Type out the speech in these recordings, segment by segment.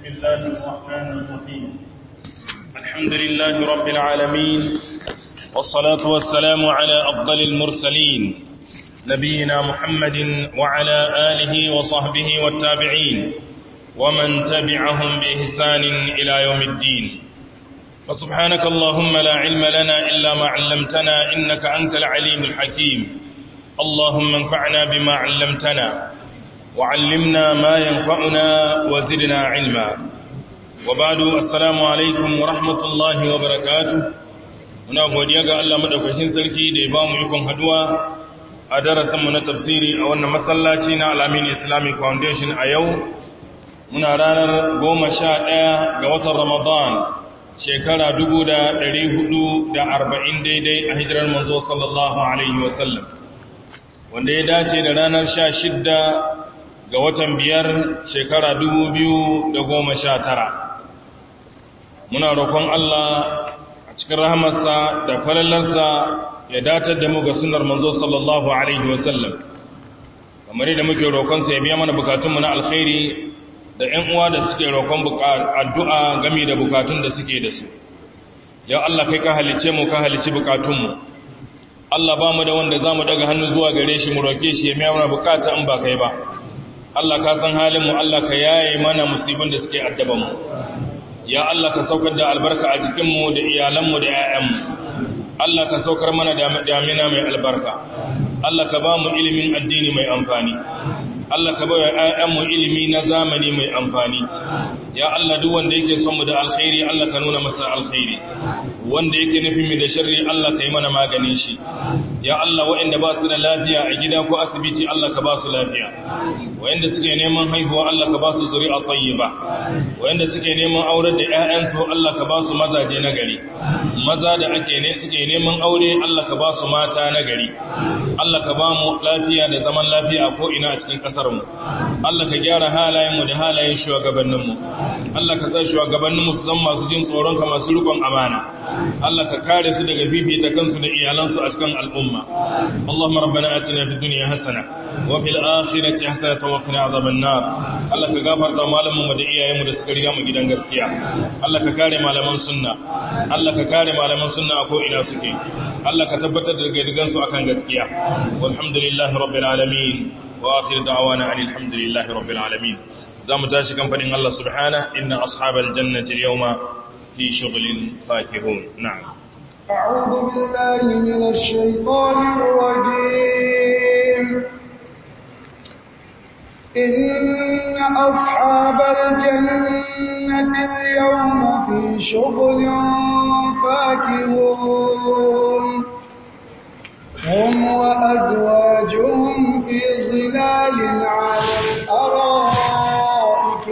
الله الرحمن الرحيم الحمد لله رب العالمين والصلاة والسلام على أفضل المرسلين نبينا محمد وعلى آله وصحبه والتابعين ومن تبعهم بإحسان إلى يوم الدين وسبحانك اللهم لا علم لنا إلا ما علمتنا إنك أنت العليم الحكيم اللهم انفعنا بما علمتنا وعلمنا ما ينفعنا وزدنا علما وبعد السلام alaikum wa rahmatullahi wa barakatuh muna godiya ga Allah madaukakin sarki da ya ba mu ikon haduwa a darasin mu na tafsiri a wannan masallaci na Al-Amin Islamic Foundation a yau muna ranar 11 ga watan Ramadan shekara 1440 daidai a hijirar manzo sallallahu alaihi wasallam wanda ya dace da ranar 16 ga watan biyar shekara tara. muna roƙon Allah a cikin rahamarsa da falalarsa ya datar da mu ga sunar manzo sallallahu alaihi wasallam kamar yadda muke roƙonsa ya biya mana bukatunmu na alkhairi da ‘yan uwa da suke roƙon addu'a game da bukatun da suke da su ya Allah kai ka halice mu ka halici bukatunmu Allah ba mu da wanda za mu daga hannu zuwa gare shi mu roƙe shi ya biya mana bukata in ba kai ba Allah ka san halinmu Allah ka yaye mana musibin da suke addabanmu ya Allah ka saukar da albarka a jikinmu da iyalanmu da 'ya'yanmu Allah ka saukar mana damina mai albarka Allah ka ba mu ilimin addini mai amfani Allah ka ba wa 'ya'yanmu ilimi na zamani mai amfani ya Allah duk wanda yake son mu da alkhairi Allah ka nuna masa alkhairi wanda yake nufin mu da sharri Allah ka yi mana maganin shi ya Allah waɗanda ba su da lafiya a gida ko asibiti Allah ka ba su lafiya waɗanda suke neman haihuwa Allah ka ba su zuri'a tayyiba waɗanda suke neman aurar da ƴaƴansu Allah ka ba su mazaje na gari maza da ake ne suke neman aure Allah ka ba su mata na gari Allah ka ba mu lafiya da zaman lafiya ko ina a cikin ƙasar mu Allah ka gyara halayen mu da halayen shugabannin mu Allah ka sa shugabannin mu su zama masu jin tsoron ka masu rikon amana Allah ka kare su daga fifita kansu da iyalansu a cikin al'umma Allahumma rabbana atina fid dunya hasana wa fil akhirati hasanatan wa qina adhaban nar Allah ka gafarta malaman mu da iyayen mu da suka riga mu gidan gaskiya Allah ka kare malaman sunna Allah ka kare malaman sunna a ko ina suke Allah ka tabbatar da gidan su akan gaskiya walhamdulillahi rabbil alamin wa akhir da'wana alhamdulillahi rabbil alamin zamu tashi kan fadin Allah subhanahu inna ashabal jannati al-yawma في شغل فاكهون نعم أعوذ بالله من الشيطان الرجيم إن أصحاب الجنة اليوم في شغل فاكهون هم وأزواجهم في ظلال على الأرائك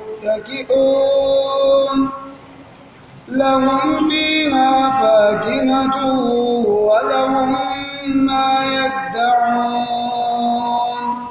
متكئون لهم فيها فاكهة ولهم ما يدعون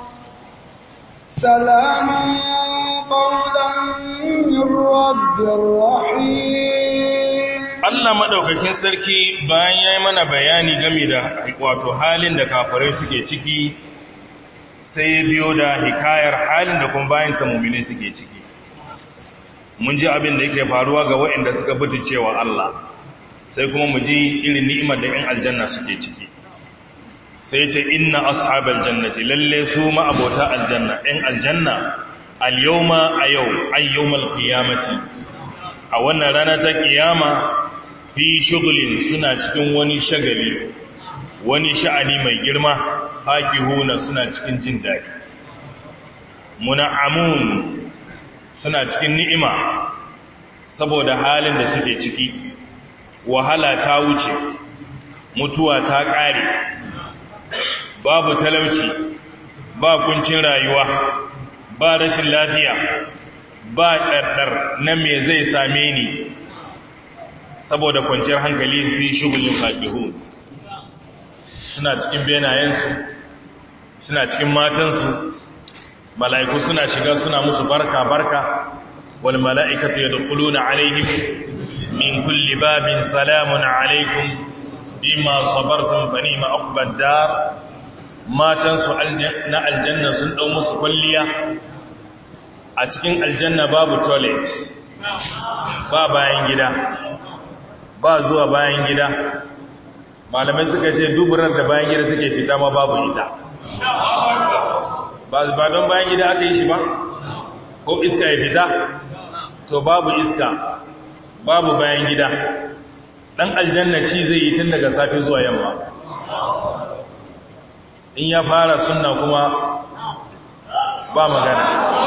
سلاما قولا من رب رحيم Allah madaukakin sarki bayan yayi mana bayani game da wato halin da kafirai suke ciki sai ya biyo da hikayar halin da kuma bayan sa mu'mini suke ciki mun ji abin da yake faruwa ga waɗanda suka buti cewa Allah sai kuma mu ji irin ni'imar da 'yan aljanna suke ciki sai ce inna ashabal jannati lalle su ma'abota aljanna 'yan aljanna al-yawma a yau ayyawmal qiyamati a wannan rana ta kiyama fi shugulin suna cikin wani shagali wani sha'ani mai girma fakihuna suna cikin jin daɗi muna'amun suna cikin ni'ima saboda halin da suke ciki wahala ta wuce mutuwa ta ƙare babu talauci ba kuncin rayuwa ba rashin lafiya ba ɗarɗar na me zai same ni saboda kwanciyar hankali fi shugulin faƙihu suna cikin benayensu suna cikin matansu mala'iku suna shiga suna musu barka barka wal mala'ikatu yadkhuluna alaihim min kulli babin salamun alaikum bima sabartum fa ni'ma uqbad dar matan su na aljanna sun dau musu kulliya a cikin aljanna babu toilet ba bayan gida ba zuwa bayan gida malamai suka ce duburar da bayan gida take fita ma babu ita ba don bayan gida aka yi shi ba ko iska ya fita to babu iska babu bayan gida dan aljanna ci zai yi tun daga safe zuwa yamma in ya fara sunna kuma ba magana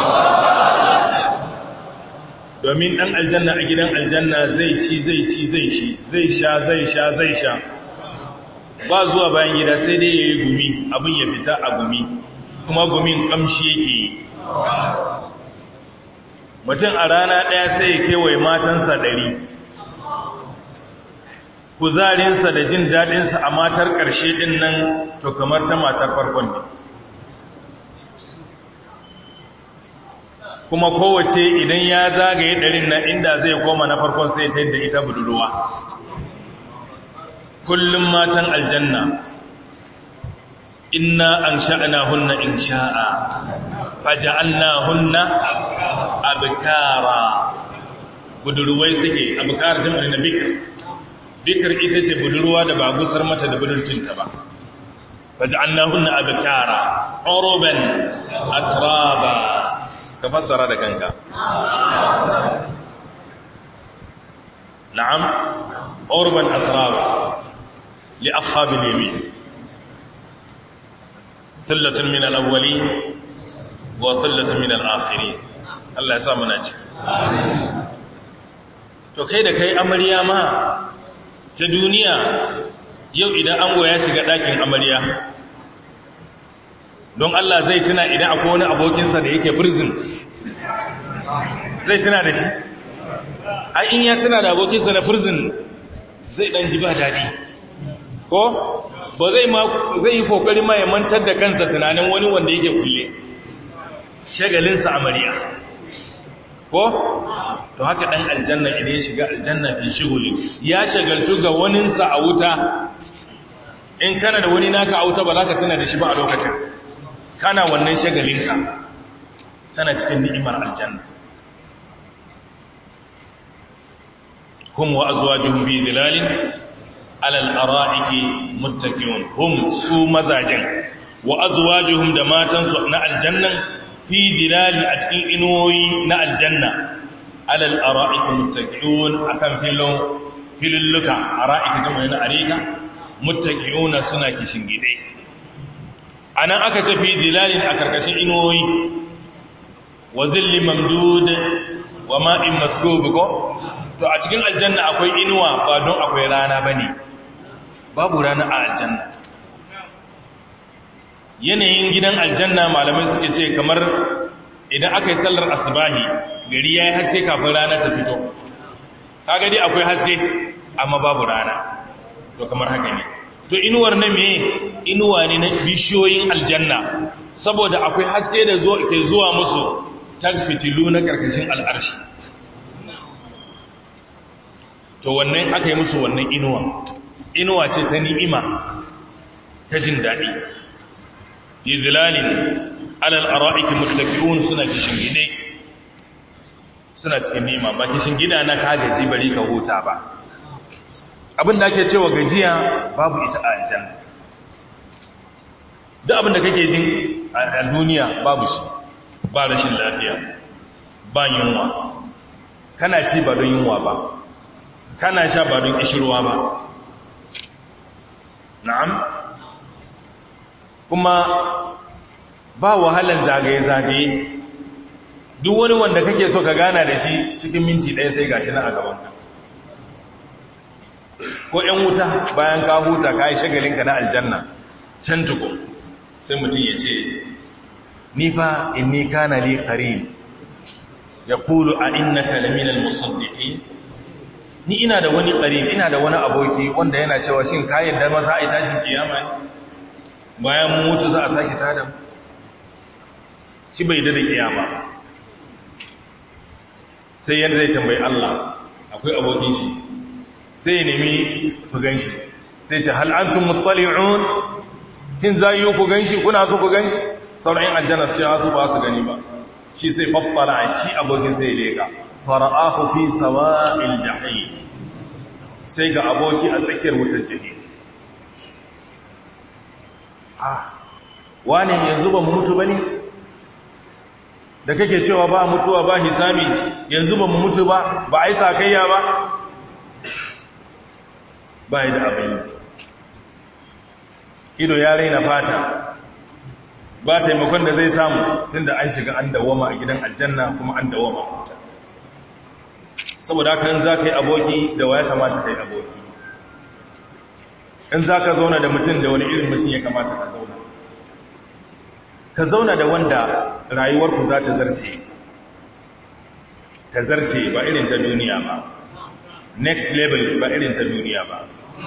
domin dan aljanna a gidan aljanna zai ci zai ci zai shi zai sha zai sha zai sha ba zuwa bayan gida sai dai ya yi gumi abin ya fita a gumi kuma gumin kamshi yake yi mutum a rana ɗaya sai ya kewaye matansa ɗari kuzarinsa da jin daɗinsa a matar ƙarshe ɗin nan to kamar ta matar farkon ne kuma kowace idan ya zagaye ɗarin na inda zai koma na farkon sai ta yadda ita budurwa kullum matan aljanna inna an sha'ana hunna in sha'a faja'alna hunna abkara budurwai suke abkar jam'ar na bikir bikir ita ce budurwa da ba gusar mata da budurcinta ba faja'alna hunna abkara uruban atraba ka fassara da kanka na'am urban atraba li ashabil yamin thillatun min al-awwalin wa thillatun min al-akhirin Allah ya sa muna ciki to kai da kai amarya ma ta duniya yau idan ango ya shiga ɗakin amarya don Allah zai tuna idan akwai wani abokinsa da yake prison zai tuna da shi ai in ya tuna da abokinsa na prison zai dan ji ba daɗi ko ba zai ma zai yi kokari ma ya mantar da kansa tunanin wani wanda yake kulle shagalinsa amarya ko to haka dan aljanna idan ya shiga aljanna fi shiguli ya shagaltu ga waninsa a wuta in kana da wani naka a wuta ba za ka tuna da shi ba a lokacin kana wannan shagalinka kana cikin ni'imar aljanna hum wa azwajuhum bi dhilalin ala al-ara'iki muttaqiyun hum su mazajen wa azwajuhum da matansu na aljannan fi dhilali a cikin inuwoyi na aljanna ala al-ara'iki muttaqiyun akan filon filulluka ara'iki zama na arika muttaqiyuna suna kishin gide a nan aka tafi dilalin a karkashin inuwoyi wa zilli mamdud wa ma'in maskub ko to a cikin aljanna akwai inuwa ba don akwai rana bane babu rana a aljanna yanayin gidan aljanna malamai suke ce kamar idan aka yi sallar asbahi gari ya yi haske kafin rana ta fito kaga dai akwai haske amma babu rana to kamar haka ne to inuwar na me inuwa ne na bishiyoyin aljanna saboda akwai haske da ke zuwa musu ta fitilu na karkashin al'arshi to wannan aka yi musu wannan inuwa inuwa ce ta ni'ima ta jin daɗi yidlalin alal ara'iki muttaqiun suna kishin gide suna cikin ni'ima ba kishin gida na ka gaji bari ka huta ba abin da ake cewa gajiya babu ita a aljanna duk abin da kake jin a duniya babu shi ba rashin lafiya ba yunwa kana ci ba don yunwa ba kana sha ba don ishirwa ba na'am kuma ba wahalan zagaye-zagaye duk wani wanda kake so ka gana da shi cikin minti ɗaya sai gashi na a gabanka ko ‘yan wuta bayan ka huta ka yi shagalinka na aljanna can tuku sai mutum ya ce nifa inni kana li qarin ya kulu a inna kalaminal musaddiki ni ina da wani qarin ina da wani aboki wanda yana cewa shin kayan da maza a yi tashin kiyama ne bayan mu mutu za a sake tada shi bai da kiyama sai yadda zai tambayi Allah akwai abokin shi sai ya nemi su gan shi sai ce hal'antun muttali'un kin za yi ku gan shi kuna so ku gan shi sauran aljanna sai su ba su gani ba shi sai faffara shi abokin sai leka fara'ahu fi sawa'il jahim sai ga aboki a tsakiyar wutar jahim ah wani yanzu ba mu mutu bane da kake cewa ba mutuwa ba hisabi yanzu ba mu mutu ba ba ai sakayya ba ba da abin ido ya raina fata ba taimakon da zai samu tunda an shiga an dawama a gidan aljanna kuma an dawama a wuta saboda haka in za ka yi aboki da wa ya kamata ka yi aboki in za ka zauna da mutum da wani irin mutum ya kamata ka zauna ka zauna da wanda rayuwarku za ta zarce ta zarce ba irin ta duniya ba next level ba irin ta duniya ba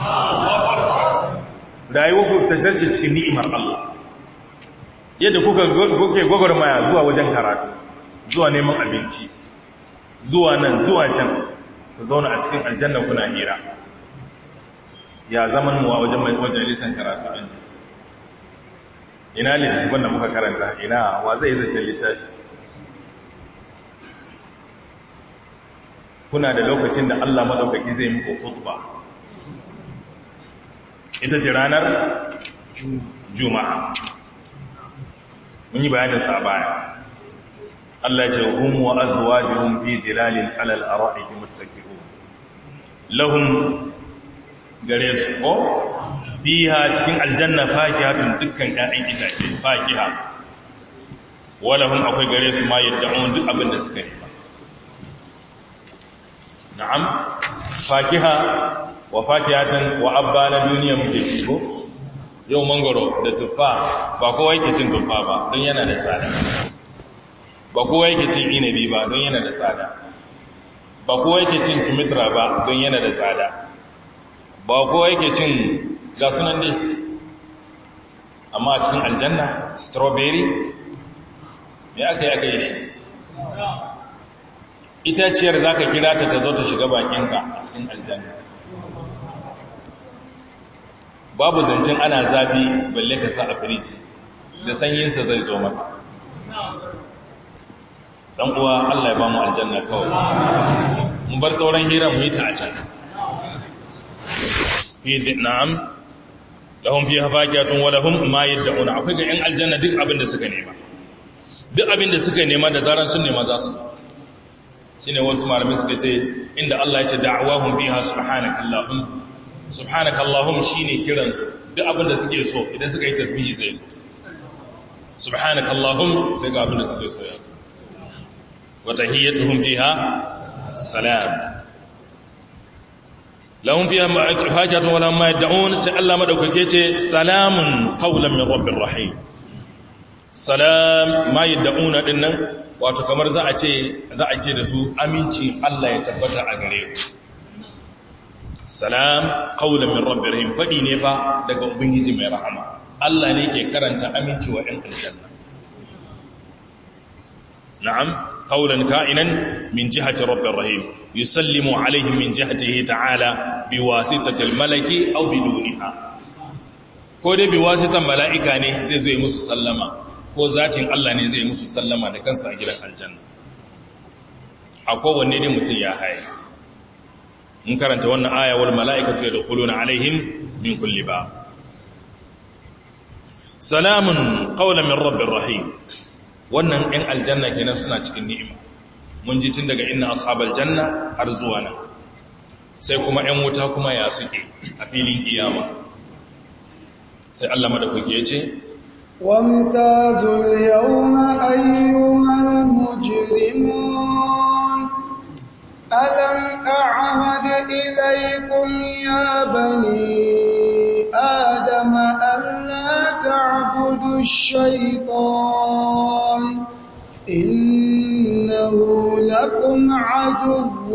rayuwarku ta zarce cikin ni'imar Allah yadda kuka kuke gwagwarmaya zuwa wajen karatu zuwa neman abinci zuwa nan zuwa can ku zauna a cikin aljanna kuna hira ya zaman mu a wajen majalisan karatu ɗin ina littattafan da muka karanta ina wa zai zace littafi kuna da lokacin da Allah madaukaki zai muku khutba ita ce ranar juma'a mun yi bayanin sa baya Allah ce hum wa azwajuhum fi dilalin alal ara'iki muttaqi'un lahum gare su ko fiha cikin aljanna fakihatun dukkan ƴaƴan itace fakiha walahum akwai gare su ma yad'un duk abin da suka yi na'am fakiha wa fakihatan wa abba na duniya muke ci ko yau mangoro da tuffa ba kowa yake cin tuffa ba don yana da tsada ba kowa yake cin inabi ba don yana da tsada ba kowa yake cin kimitra ba don yana da tsada ba kowa yake cin ga sunan ne amma a cikin aljanna strawberry me aka yi aka yi shi itaciyar za ka kira ta ta zo ta shiga bakinka a cikin aljanna babu zancen ana zafi balle ka sa a firiji da sanyinsa zai zo maka dan uwa Allah ya ba mu aljanna kawai mu bar sauran hira mu yi ta a can fi na'am lahum fiha fakihatun wa lahum ma yad'una akwai ga yan aljanna duk abin da suka nema duk abin da suka nema da zaran sun nema za su shine wasu malamai suka ce inda Allah ya ce da'awahum fiha subhanakallahum subhanakallahum shine kiransu duk abin da suke so idan suka yi tasbihi sai su subhanakallahum sai ga abin da suke so ya wa tahiyyatuhum fiha salam lahum fiha hajatun wa lahum ma yad'un sai Allah madaukake ce salamun qawlan min rabbir rahim salam ma yad'una dinnan wato kamar za a ce za a ce da su aminci Allah ya tabbata a gare ku salam qawlan min rabbir rahim fadi ne fa daga ubangiji mai rahama Allah ne ke karanta aminci wa ɗan aljanna na'am qawlan ka'inan min jihati rabbir rahim yusallimu alaihim min jihatihi ta'ala biwasitati almalaki aw biduniha ko dai biwasitan mala'ika ne zai zo yi musu sallama ko zatin Allah ne zai musu sallama da kansa a gidan aljanna a kowanne ne mutum ya haye mun karanta wannan aya wal mala'ikatu yadkhuluna alaihim min kulli ba salamun qawlan min rabbir rahim wannan ɗin aljanna kenan suna cikin ni'ima mun ji tun daga inna ashabal janna har zuwa nan sai kuma ‘yan wuta kuma ya suke a filin kiyama sai Allah madaukaki ya ce وامتازوا اليوم أيها المجرمون ألم أعهد إليكم يا بني آدم ألا تعبدوا الشيطان إنه لكم عدو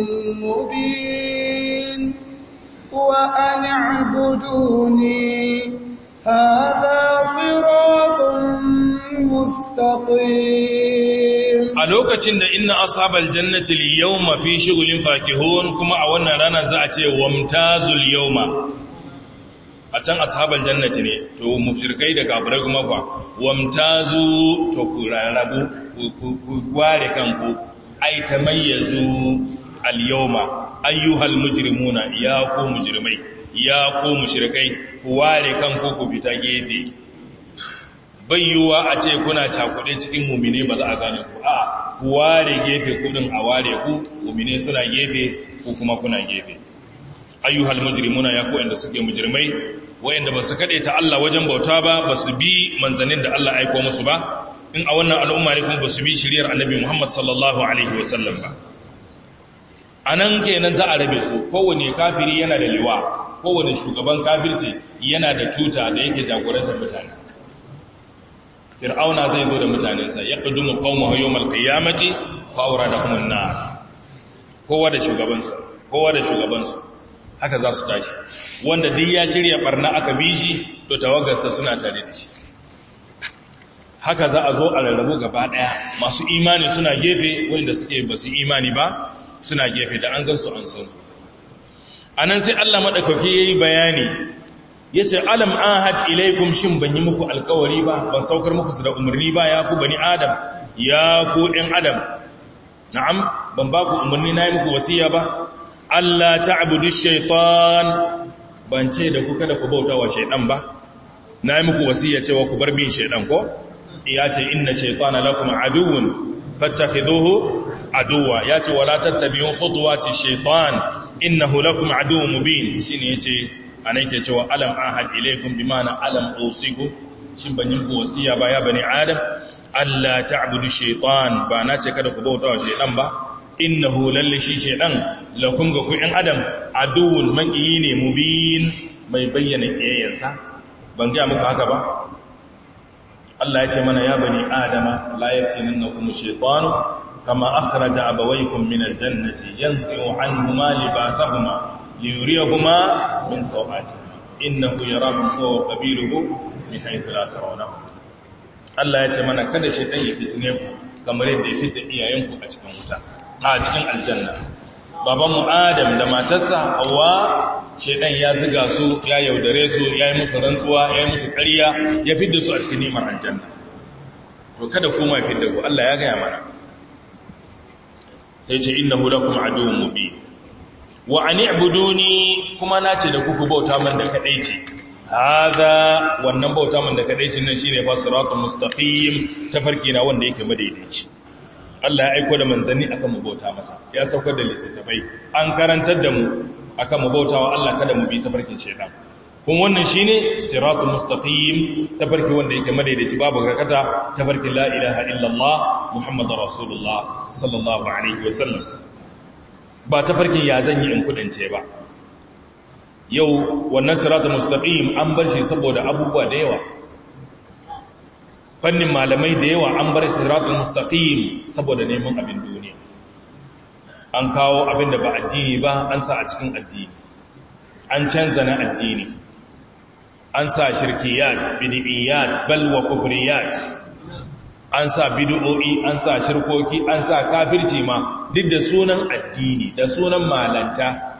مبين وأن اعبدوني هذا صراط مستقيم a lokacin da inna ashabal jannati al-yawma fi shughulin fakihun kuma a wannan rana za a ce wamtazul yawma a can ashabal jannati ne to mushrikai da kafirai kuma kwa wamtazu to ku rarrabu ku ware kanku ai tamayyazu al-yawma ayyuhal mujrimuna ya ku mujrimai ya ku mushrikai ku ware kanku ku fita gefe bayyuwa a ce kuna cakuɗe cikin mumine ba za a gane ku a ku ware gefe kudin a ware ku mumine suna gefe ku kuma kuna gefe ayyuhal mujrimuna ya ku inda suke mujrimai wayanda ba su kade ta Allah wajen bauta ba ba su bi manzanin da Allah aiko musu ba in a wannan al'umma ne kuma ba su bi shiriyar annabi Muhammad sallallahu alaihi wasallam ba anan kenan za a rabe su kowane kafiri yana da liwa kowane shugaban kafirci yana da tuta da yake jagorantar mutane fir'auna zai zo da mutanensa ya ƙudumu qaumahu yawmal qiyamati fa awradahum an-nar kowa da shugabansa kowa da shugabansa haka za su tashi wanda duk ya shirya barna aka bi shi to tawagarsa suna tare da shi haka za a zo a rarrabu gaba daya masu imani suna gefe wanda suke ba su imani ba suna gefe da an gansu an san anan sai Allah madaukake yayi bayani ya ce alam ahad ilaikum shin ban yi muku alkawari ba ban saukar muku su da umarni ba ya ku bani adam ya ku ɗin adam na'am ban ba ku umarni na yi muku wasiya ba Allah ta'budu shaitan ban ce da ku kada ku bauta wa shaitan ba na yi muku wasiya cewa ku bar bin shaitan ko ya ce inna shaitana lakum aduwwun fattakhidhuhu aduwwa ya ce wala tattabi'u khutuwati shaitan innahu lakum aduwwun mubin shine yace ana yake cewa alam ahad ilaikum bi mana alam usiku shin ban yin wasiya ba ya bani adam alla ta'budu shaytan ba na ce kada ku bauta wa shaytan ba innahu lalle shi shaytan lakum ga ku in adam aduwwun maqiyi ne mubin mai bayyana kiyayensa ban ga muku haka ba Allah ya ce mana ya bani adama la yaftinannakum shaytanu kama akhraja abawaykum min aljannati yanzi'u anhuma libasahuma liyuriyahuma min sawatihima innahu yarakum huwa wa qabiluhu min haythu la tarawnahum Allah ya ce mana kada shaytan ya fitine ku kamar yadda ya fitta iyayenku a cikin wuta a cikin aljanna baban mu Adam da matarsa Hawwa shaytan ya ziga su ya yaudare su ya yi musu rantsuwa ya yi musu ƙarya ya fidda su a cikin ni'imar aljanna to kada kuma ya fidda ku Allah ya gaya mana sai ce innahu lakum aduwwun mubin wa an i'buduni kuma nace da kuku bauta man da kadai ce hada wannan bauta man da kadai ce nan shine fa siratul mustaqim tafarki na wanda yake madaidaici Allah ya aika da manzanni akan mu bauta masa ya saukar da littattafai an karantar da mu akan mu bautawa Allah kada mu bi tafarkin shaytan kuma wannan shine siratul mustaqim tafarki wanda yake madaidaici babu garkata tafarkin la ilaha illallah muhammadur rasulullah sallallahu alaihi wasallam ba ta farkin ya zan yi in kudance ba yau wannan siratul mustaqim an bar shi saboda abubuwa da yawa fannin malamai da yawa an bar siratul mustaqim saboda neman abin duniya an kawo abin da ba addini ba an sa a cikin addini an canza na addini an sa shirkiyat bid'iyat bal wa kufriyat an sa bid'o'i an sa shirkoki an sa kafirci ma duk da sunan addini da sunan malanta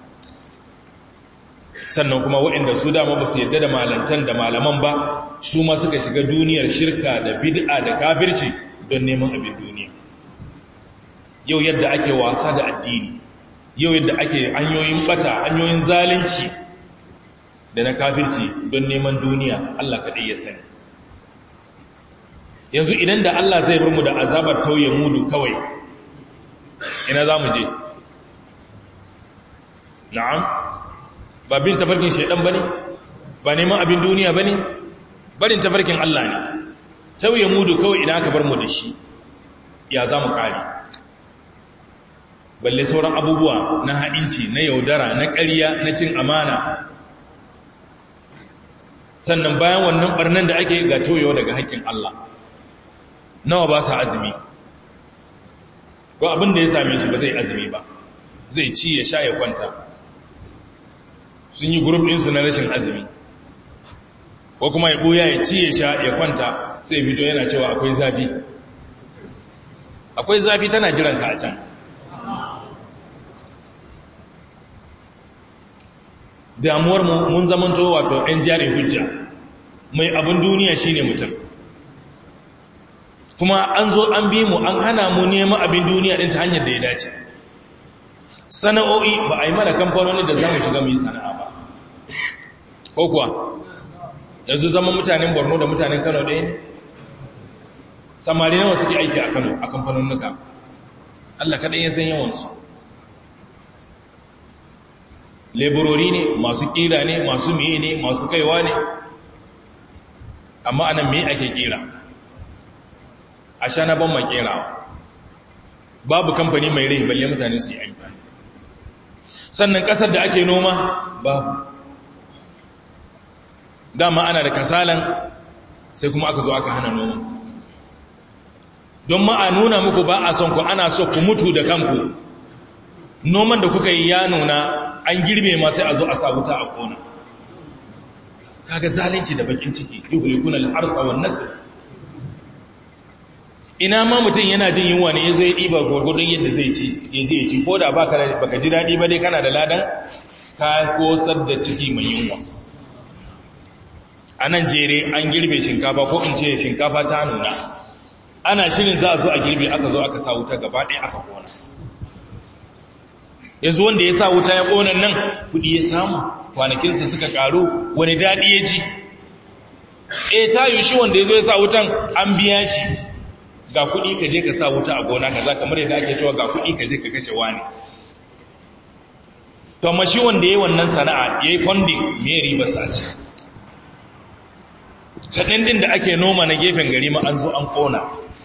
sannan kuma waɗanda su dama ba su yadda da malantan da malaman ba su ma suka shiga duniyar shirka da bid'a da kafirci don neman abin duniya yau yadda ake wasa da addini yau yadda ake hanyoyin bata hanyoyin zalunci da na kafirci don neman duniya Allah kaɗai ya sani yanzu idan da Allah zai bar mu da azabar tauye mudu kawai ina za mu je na'am ba bin tafarkin shaidan ba ne ba neman abin duniya ba ne barin tafarkin Allah ne tauye mudu kawai idan aka bar mu da shi ya za mu kare balle sauran abubuwa na haɗinci na yaudara na ƙarya na cin amana sannan bayan wannan ɓarnan da ake ga tauyewa daga haƙƙin Allah nawa ba sa azumi ko abin da ya same shi ba zai azumi ba zai ci ya sha ya kwanta sun yi grup ɗinsu na rashin azumi ko kuma ya ɓoya ya ci ya sha ya kwanta sai fito yana cewa akwai zafi akwai zafi tana jiran ka a can damuwar mu mun zamanto wato ‘yan jari hujja mai abin duniya shine mutum kuma an zo an bi mu an hana mu neman abin duniya din ta hanyar da ya dace sana'o'i ba a yi mana kamfanoni da za mu shiga mu yi sana'a ba ko kuwa yanzu zama mutanen borno da mutanen kano ɗaya ne samari nawa suke aiki a kano a kamfanonuka allah kaɗai ya san yawansu leburori ne masu ƙira ne masu miye ne masu kaiwa ne amma anan me ake ƙira a sha na ban makerawa babu kamfani mai rai balle mutane su yi amfani sannan ƙasar da ake noma babu dama ana da kasalan sai kuma aka zo aka hana noma don ma a nuna muku ba a son ku ana so ku mutu da kanku noman da kuka yi ya nuna an girbe ma sai a zo a sa wuta a kona kaga zalunci da bakin ciki yuhlikuna al-ardha wan nasl ina ma mutum yana jin yunwa ne yazo ya diba gurgurdun yadda zai ci ya je ya ci ko da baka baka ji dadi ba dai kana da ladan ka kosar da ciki mai yunwa a nan jere an girbe shinkafa ko in ce shinkafa ta nuna ana shirin za a zo a girbe aka zo aka sa wuta gaba ɗaya aka kona yanzu wanda ya sa wuta ya kona nan kudi ya samu kwanakinsa suka karu wani daɗi ya ji e ta yi shi wanda ya zo ya sa wutan an biya shi ga kudi ka je ka sa wuta a gona ka za kamar yadda ake cewa ga kudi ka je ka kashe wani to amma shi wanda ya yi wannan sana'a ya yi funding me riba sa ce kaɗan din da ake noma na gefen gari ma an zo an ƙona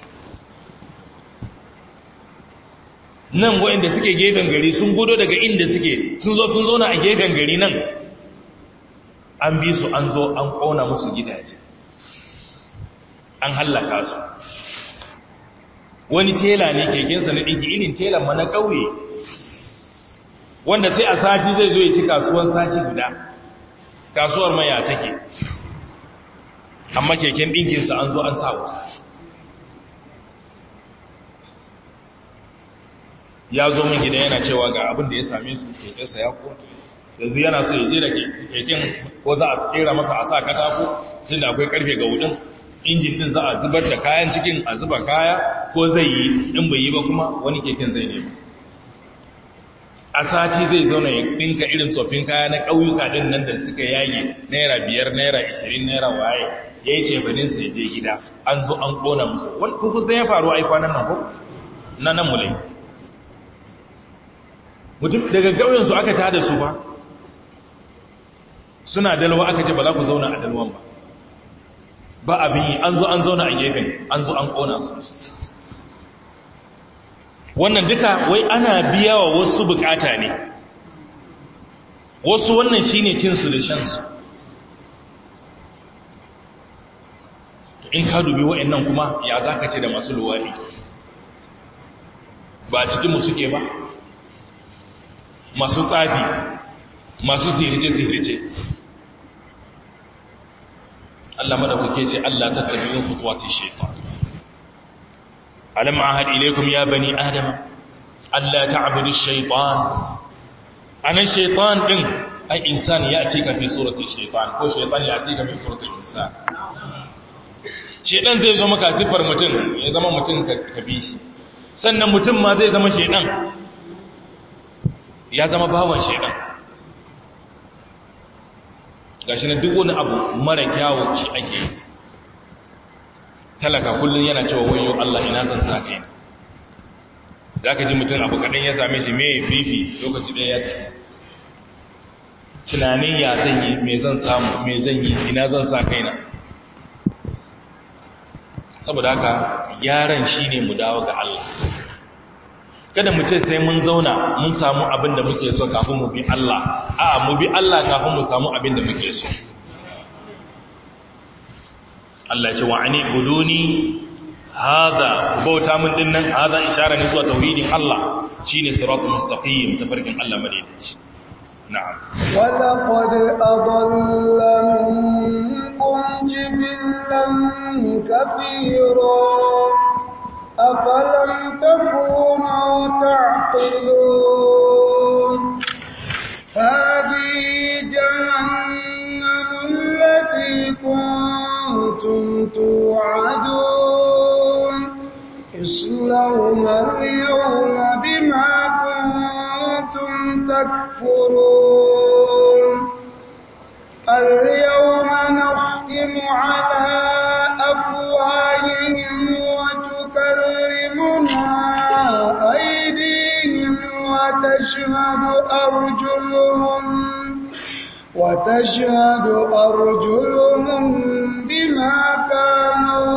nan waɗanda suke gefen gari sun gudo daga inda suke sun zo sun zona a gefen gari nan an bi su an zo an ƙona musu gidaje an hallaka su wani tela ne kekensa na ɗinki irin telan ma na ƙauye wanda sai a sati zai zo ya ci kasuwan sati guda kasuwar maya take amma keken ɗinkinsa an zo an sa wuta ya zo min gida yana cewa ga abin da ya same su kekensa ya kotu yanzu yana so ya je da keken ko za a kera masa a sa katako tun da akwai karfe ga wudin injin din za a zubar da kayan cikin a zuba kaya ko zai yi in bai yi ba kuma wani keken zai nema a sati zai zauna ya ɗinka irin tsoffin kaya na ƙauyuka ɗin nan da suka yage naira biyar naira ishirin naira waye ya yi cefaninsa ya je gida an zo an ƙona musu wani kusan ya faru ai kwanan nan ko na nan mulai mutum daga ƙauyensu aka tada su ba suna dalwa aka ce ba za ku zauna a dalwan ba ba abin yi an zo an zauna a gefen an zo an ƙona su wannan duka wai ana biya wa wasu bukata ne wasu wannan shine cinsu da shansu in ka dubi wa'annan kuma ya za ka ce da masu luwaɗi ba a cikinmu suke ba masu tsafi masu zihirce-zihirce Allah madaukake ce Allah ta tabi yin kutuwati shaitan alam ahad ilaikum ya bani adam Allah ta'budu shaitan anan shaitan din ai insani ya atika fi surati shaitan ko shaitan ya atika fi surati insan shaitan zai zo maka sifar mutum ya zama mutum ka bi shi sannan mutum ma zai zama shaitan ya zama bawan shaitan gashi na duk wani abu mara kyawu shi ake talaka kullum yana cewa wayo Allah ina zan sa kai za ka ji mutum abu kaɗan ya same shi mai fifi lokaci ɗaya ya ciki tunanin ya zan yi mai zan samu mai zan yi ina zan sa kaina saboda haka yaran shi ne mu dawo ga Allah kada mu ce sai mun zauna mun samu abin da muke so kafin mu bi Allah a mu bi Allah kafin mu samu abin da muke so Allah ce wa'ani buduni hada bauta mun dinnan hada ishara ne zuwa tauhidin Allah shine siratul mustaqim tafarkin Allah madaidaici na'am wa laqad adalla minkum jibillan kathira أفلم تكونوا تعقلون هذه جهنم التي كنتم توعدون اصلوها اليوم بما كنتم تكفرون اليوم نختم على أفواههم وتكلمنا أيديهم وتشهد أرجلهم وتشهد أرجلهم بما كانوا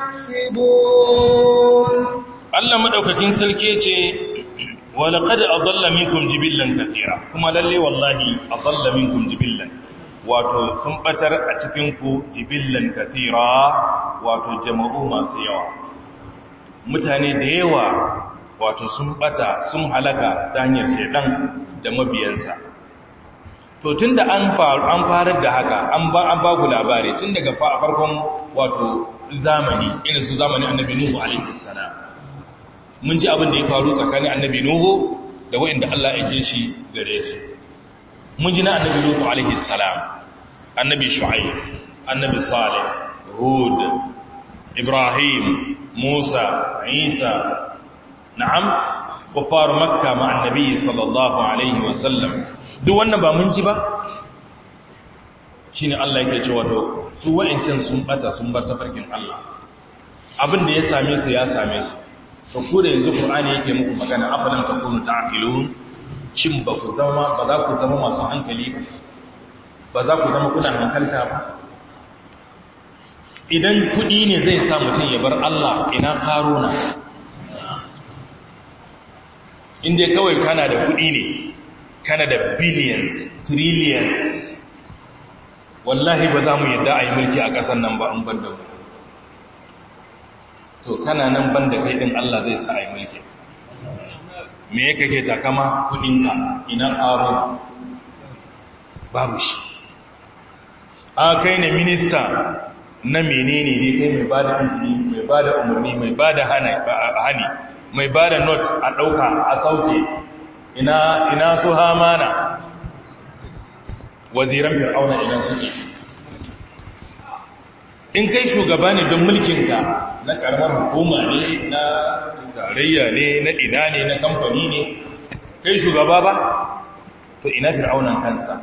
يكسبون Allah madaukakin sarki ce walaqad adalla minkum jibillan kathira kuma lalle wallahi adalla minkum jibillan wato sun batar a cikin ku jibillan kathira wato jama'u masu yawa mutane da yawa wato sun bata sun halaka ta hanyar shedan da mabiyansa to tunda an an farar da haka an ba an ba ku labari tun daga farkon wato zamani irin su zamanin annabi nuhu alaihi salam mun ji abin da ya faru tsakanin annabi nuhu da waɗanda Allah ya ke shi gare su mun ji na annabi nuhu alaihi salam annabi shu'aib annabi salih hud ibrahim musa isa na'am kufar makka ma annabi sallallahu alaihi wasallam duk wannan ba mun ji ba shine Allah yake cewa to su wa'ancan sun bata sun bar tafarkin Allah abin da ya same su ya same su to ku da yanzu Qur'ani yake muku magana afalan takunu ta'qilun shin ba ku zama ba za ku zama masu hankali ba za ku zama kuna hankalta ba idan kudi ne zai sa mutum ya bar Allah ina karuna inda kawai kana da kudi ne kana da billions trillions wallahi ba za mu yadda a yi mulki a ƙasar nan ba an ban da mu to kana nan ban da kai ɗin Allah zai sa a yi mulki me ya kake takama kudinka ina ƙaro babu shi a kai ne minista na menene ne kai mai ba da izini mai ba da umarni mai ba da hani mai ba da not a ɗauka a sauke ina, ina su hamana waziran fir'auna idan suke in kai shugaba ne don mulkinka na karamar hukuma ne na tarayya ne na ina ne na kamfani ne kai shugaba ba to ina fir'aunan kansa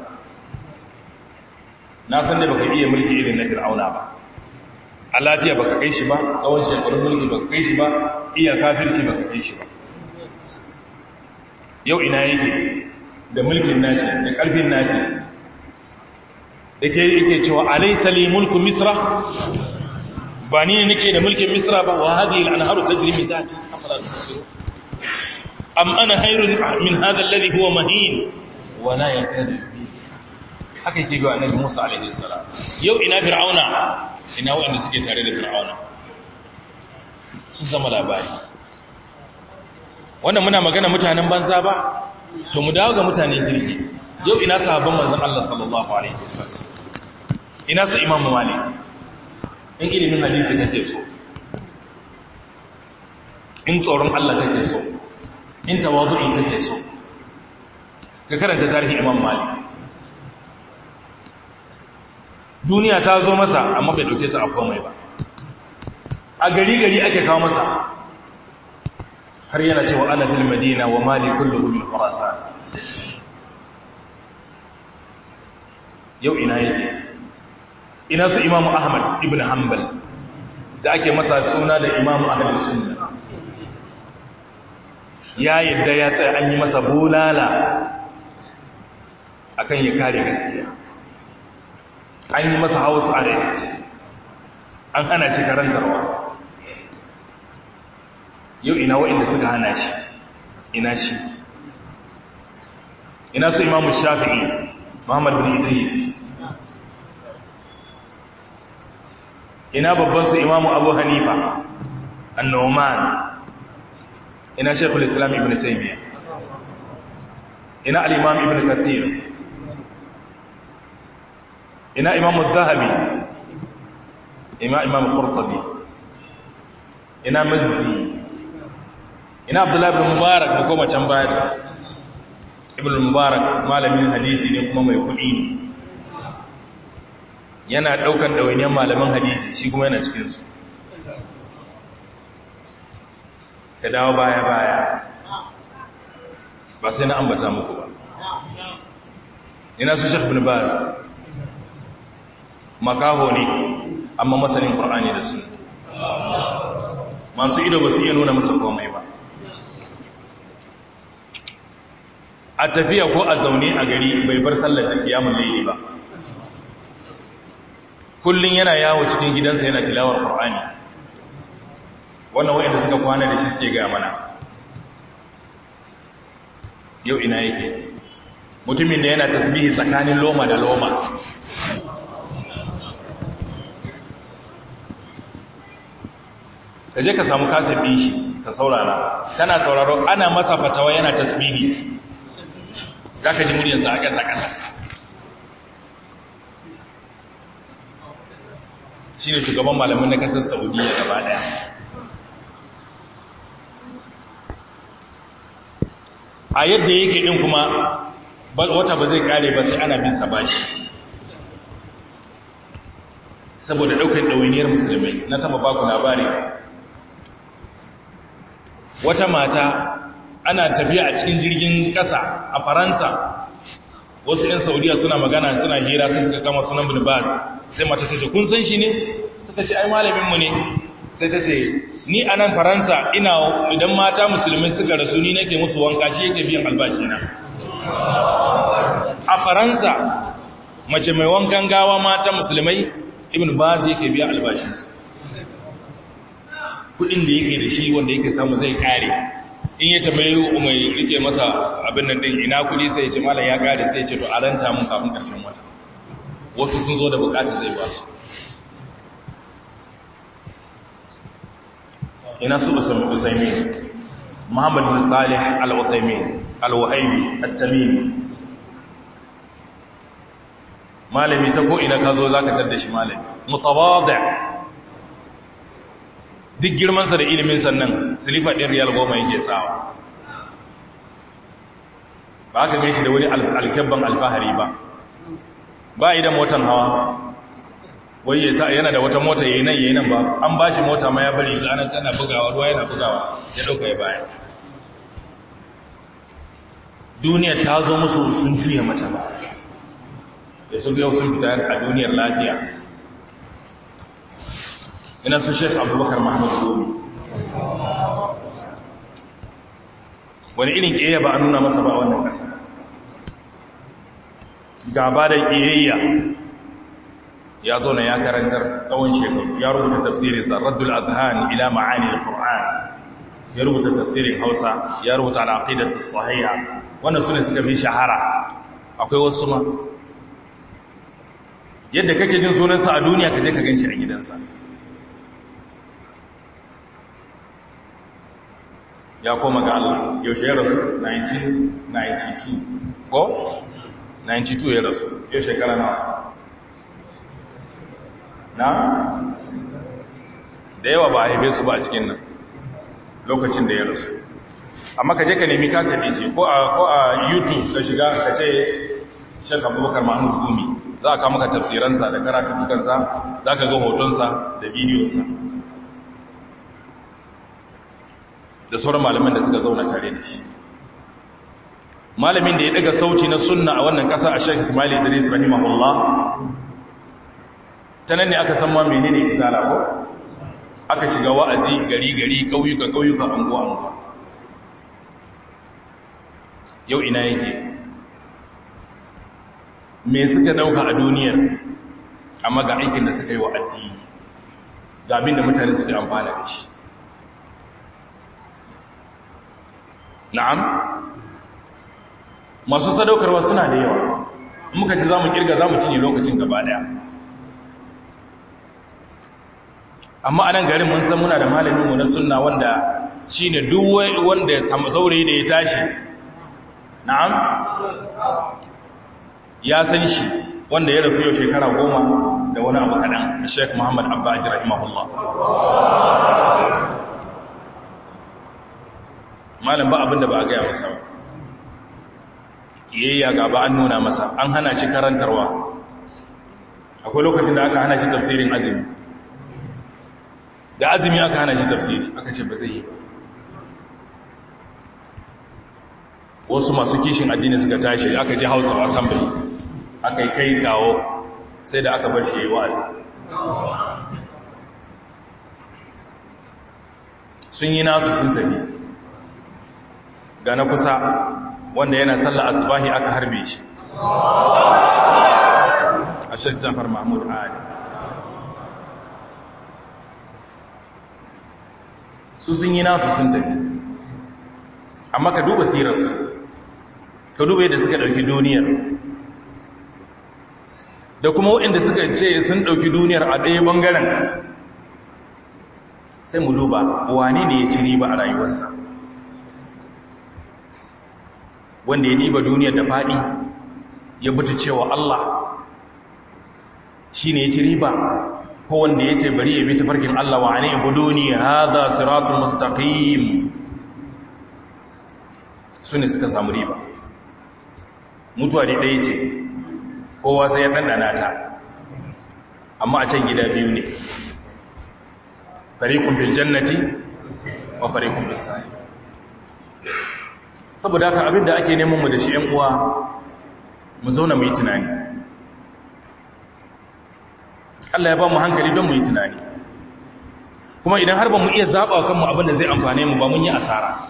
na san da baka iya mulki irin na fir'auna ba a lafiya baka kai shi ba tsawon shekarun mulki baka kai shi ba iya kafirci baka kai shi ba yau ina yake da mulkin nashi da ƙarfin nashi da ke yake cewa alaisa li mulku misra ba ni ne nake da mulkin misra ba wa hadhihi al-anharu tajri min tahti afala tubsiru am ana khairun min hadha alladhi huwa mahin wa la yakadu bi haka yake ga annabi Musa alaihi salam yau ina fir'auna ina wanda suke tare da fir'auna sun zama labari wannan muna magana mutanen banza ba to mu dawo ga mutanen kirki yau ina sahabban manzon Allah sallallahu alaihi wasallam ina su Imam Malik in ilimin hadisi kake so in tsoron Allah kake so in tawadu'i kake so ka karanta tarihin Imam Malik duniya ta zo masa amma bai dauke ta a komai ba a gari gari ake kawo masa har yana cewa ana fil madina wa mali kulluhu min khurasan yau ina yake ina su imamu ahmad ibn hanbal da ake masa suna da imamu ahmad sunna ya yadda ya tsaye an yi masa bulala akan ya kare gaskiya an yi masa house arrest an hana shi karantarwa yau ina wa'inda suka hana shi ina shi ina su imamu shafi'i muhammad bin idris ina babban su imamu abu hanifa annoman ina shekul islam ibn taimiyya ina al'imam ibn kathir ina imamu zahabi ina imamu qurtubi ina mazzi ina abdullahi ibn mubarak da koma can baya ibn mubarak malamin hadisi ne kuma mai kudi ne yana daukan ɗawainiyar malaman hadisi shi kuma yana cikinsu ka dawo baya-baya ba sai na ambata muku ba ina su shek bin baz makaho ne amma masanin ƙwar'ani da su masu ido ba su iya nuna masa komai ba a tafiya ko a zaune a gari bai bar sallar da kiyamun laili ba kullum yana yawo cikin gidansa yana tilawar ƙwar'ani wannan wa'inda suka kwana da shi suke gaya mana yau ina yake mutumin da yana tasbihi tsakanin loma da loma ka je ka samu kasar ɗin shi ka saurara kana sauraro ana masa fatawa yana tasbihi za ka ji muryarsa a ƙasa-ƙasa shi ne shugaban malamin na ƙasar saudiya gaba ɗaya a yadda yake ɗin kuma wata ba zai ƙare ba sai ana bin sa bashi saboda ɗaukar ɗawainiyar musulmai na taba baku labari wata mata ana tafiya a cikin jirgin ƙasa a faransa wasu 'yan saudiya suna magana suna hira sai suka kama sunan bin baz sai mata ta ce kun san shi ne suka ce ai malaminmu ne sai ta ce ni a nan faransa ina idan mata musulmai suka rasu ni nake musu wanka shi yake biyan albashina a faransa mace mai wankan gawa mata musulmai ibn baz yake biya albashinsu kudin da yake da shi wanda yake samu zai kare in ya tambayi mai rike masa abin nan din ina kudi sai ya ce malam ya kare sai ya ce to a ranta mun kafin karshen wata wasu sun zo da bukata zai ba su ina su usaimin muhammad bin salih al-usaimin al-wahabi at-tamimi malami ta ko ina ka zo zaka tar shi malami mutawadi' duk girmansa da ilimin sannan silifa ɗin riyal goma yake sawa ba ka gaishe da wani alkyabban alfahari ba ba idan motan hawa wai ya sa yana da wata mota yayi nan yayi nan ba an ba shi mota ma ya bari ranar tana bugawa ruwa yana bugawa ya ɗauka ya baya duniya ta zo musu sun juya mata ba da sun yau sun fita a duniyar lafiya ina su shek abubakar mahmud gomi wani irin ƙiyayya ba a nuna masa ba wannan ƙasa gaba da ƙiyayya ya zo na ya karantar tsawon shekaru ya rubuta tafsirin sarraddul azhan ila ma'ani al-qur'an ya rubuta tafsirin hausa ya rubuta al-aqidatu sahiha wannan sune suka fi shahara akwai wasu ma yadda kake jin sunansa a duniya kaje ka ganshi a gidansa ya koma ga Allah yaushe ya rasu 1992 ko 92 ya rasu yau shekara na na da yawa ba a haife su ba a cikin nan lokacin da ya rasu amma ka je ka nemi kasa ɗin ko a youtube ka shiga ka ce shek abubakar mahmud gumi za a kama ka tafsiransa da karatuttukansa za ka ga hotonsa da bidiyonsa da sauran malaman da suka zauna tare da shi malamin da ya daga sauti na sunna a wannan kasa a shek ismail idris rahimahullah ta nan ne aka san ma menene izala ko aka shiga wa'azi gari gari kauyuka kauyuka anguwa anguwa yau ina yake me suka dauka a duniyar amma ga aikin da suka yi wa addini ga abin da mutane suke amfana da shi na'am masu sadaukarwa suna da yawa in muka ci za mu kirga za mu cinye lokacin gaba daya amma a nan garin mun san muna da malaminmu na sunna wanda shi ne duwai wanda ya samu saurayi da ya tashi na'am ya san shi wanda ya rasu yau shekara goma da wani abu kaɗan da sheik muhammad abba aji rahimahullah malam ba abinda ba a gaya masa ba kiyayya ga ba an nuna masa an hana shi karantarwa akwai lokacin da aka hana shi tafsirin azumi da azumi aka hana shi tafsiri aka ce ba zai yi wasu masu kishin addini suka tashi aka ji hausa assembly aka yi kai kawo sai da aka bar shi yi wa'azi sun yi nasu sun tafi ga na kusa wanda yana sallar asibahi aka harbe shi a shek zafar mahmud ali su sun yi nasu sun tafi amma ka duba sirarsu ka duba yadda suka ɗauki duniyar da kuma waɗanda suka ce sun ɗauki duniyar a ɗaya ɓangaren sai mu duba wane ne ya ci riba a rayuwarsa wanda ya diba duniyar da faɗi ya buta cewa Allah shi ne ya ci riba ko wanda ya ce bari ya bi tafarkin Allah wa ne buduni hadha siratul mustaqim su ne suka samu riba mutuwa da ɗaya ce kowa sai ya ɗanɗana ta amma a can gida biyu ne fariqun fil jannati wa fariqun bis sa'i saboda haka abinda ake neman mu da shi ƴan uwa mu zauna mu yi tunani Allah ya ba mu hankali don mu yi tunani kuma idan har ba mu iya zaɓa kanmu abinda zai amfane mu ba mun yi asara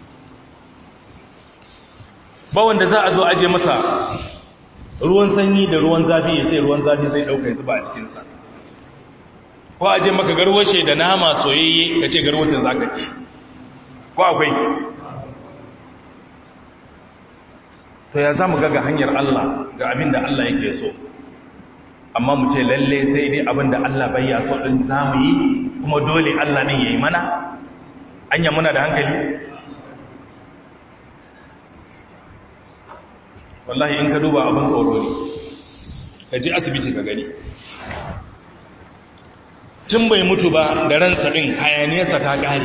ba wanda za a zo aje masa ruwan sanyi da ruwan zafi ya ce ruwan zafi zai ɗauka ya zuba a cikinsa ko aje maka garwashe da nama soyayye ka ce garwashin za ka ci ko akwai to ya za mu ga hanyar Allah ga abin da Allah yake so amma mu ce lalle sai dai abin da Allah bai ya so ɗin za mu yi kuma dole Allah ɗin ya yi mana anya muna da hankali wallahi in ka duba abin tsoro ne ka ji asibiti ka gani tun bai mutu ba da ransa ɗin hayaniyarsa ta ƙare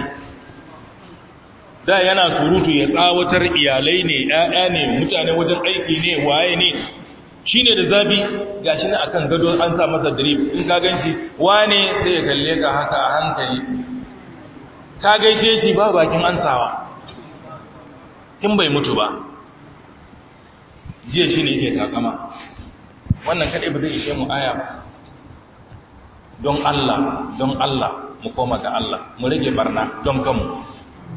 da yana surutu ya tsawatar iyalai ne ‘ya'ya ne mutane wajen aiki ne waye ne shi ne da zafi ga shi na akan gado an sa masa drip in ka gan shi wane sai ya kalle ka haka a hankali ka gaishe shi ba bakin ansawa tun bai mutu ba jiya shi ne yake takama wannan kaɗai ba zai ishe mu aya ba don Allah don Allah mu koma ga Allah mu rage barna don kanmu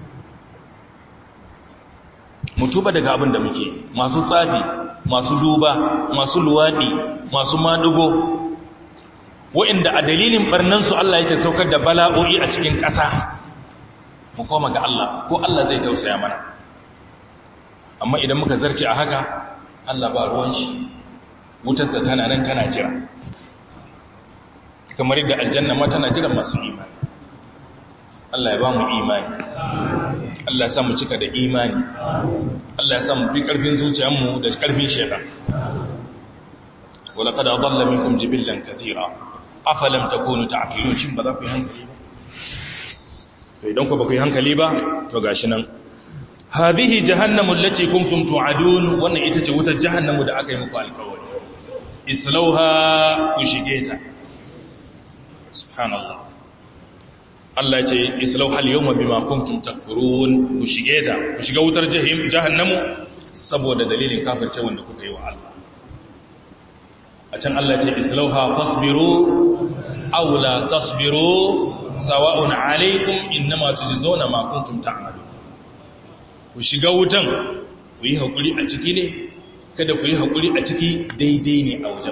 mu tuba daga abin da muke masu tsafi masu duba masu luwaɗi masu madugo wa'inda a dalilin barnansu Allah yake saukar da bala'o'i a cikin ƙasa mu koma ga Allah ko Allah zai tausaya mana amma idan muka zarce a haka Allah ba ruwan shi wutarsa tana nan tana jira kamar yadda aljanna ma tana jiran masu imani Allah ya ba mu imani Allah ya sa mu cika da imani Allah ya sa mu fi karfin zuciyarmu da karfin shaitan wala qad adalla minkum jibillan katira afalam takunu ta'qilun shin ba za ku yi hankali ba to idan ku ba ku yi hankali ba to gashi nan hadhihi jahannamu allati kuntum tu'adun wannan ita ce wutar jahannamu da aka yi muku alƙawari islauha ku shige ta subhanallah Allah ce islau hal yawma bima kuntum takfurun ku shige ta ku shiga wutar jahim jahannamu saboda dalilin kafirce wanda kuka yi wa Allah a can Allah ce islauha fasbiru aw la tasbiru sawa'un alaykum innama tujzauna ma kuntum ta'malun ku shiga wutan ku yi hakuri a ciki ne kada ku yi hakuri a ciki daidai ne a wajen